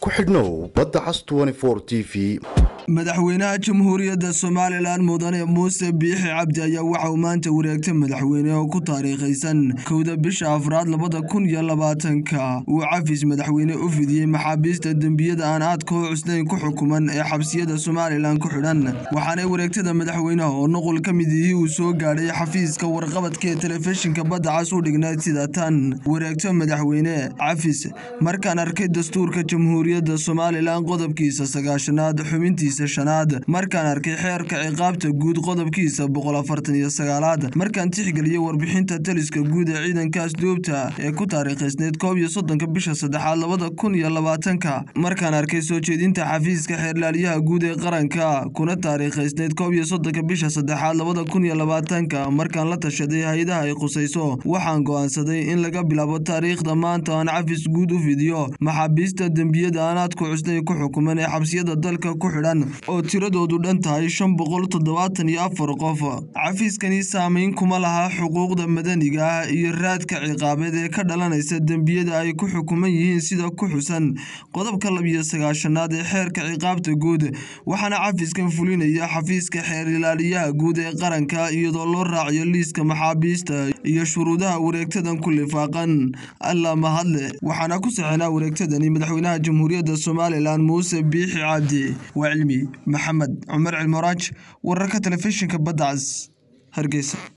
ku xidhnow badda cas t v madaxweynaha jamhuuriyadda somalilan mudane muuse biixi cabdi ayaa waxa uu maanta wareegtay madaxweyne oo ku taariikhaysan kowda bisha afraad labada kun iyo labaatanka uu cafis madaxweyne u fidiyey maxaabiista dembiyada aan aadka u cusnayn ku xukuman ee xabsiyada somalilan ku xidhan waxaanay wareegtada madaxweynaha oo nuqul ka mid ihii uu soo gaadhay xafiiska warqabadka ee telefishinka badda cas u dhignayd sida tan wareegto madaxweyne cafis markaan arkay dastuurka jamhuuriyadda somalilan qodobkiisa sagaashanaad xubintiisa shanaad markaan arkay xeerka ciqaabta guud qodobkiisa boqol afartan iyo sagaalaad markaan tixgeliyey warbixinta taliska guud ee ciidankaas duubta ee ku taariikhaysneyd koob iyo soddonka bisha saddexaad labada kun iyo labaatanka markaan arkay soo jeedinta xafiiska xeerlaaliyaha guud ee qaranka kuna taariikhaysneyd koob iyo soddonka bisha saddexaad labada kun iyo labaatanka markaan la tashaday hay-adaha ay khusayso waxaan go'aansaday in laga bilaabo taariikhda maanta aan cafis guud u fidiyo maxaabiista dembiyada aanaadku cusnay ku xukuman ee xabsiyada dalka ku xidhan oo tiradoodu dhan tahay shan boqol toddobaatan iyo afar qof cafiiskani saameyn kuma laha xuquuqda madaniga ah iyo raadka ciqaabeed ee ka dhalanaysa dembiyada ay ku xukuman yihiin sida ku xusan qodobka labiyo sagaashanaad ee xeerka ciqaabta guud waxaana cafiskan fulinaya xafiiska xeer ilaaliyaha guud ee qaranka iyadoo loo raaciyo liiska maxaabiista iyo shuruudaha wareegtadan ku lifaaqan alla mahadle waxaana ku saxinaa wareegtadani madaxweynaha jamhuuriyadda somalilan muuse biixi cabdi waa cilmi maxamed cumar cilmaraaj wararka telefishinka badda cas hargeysa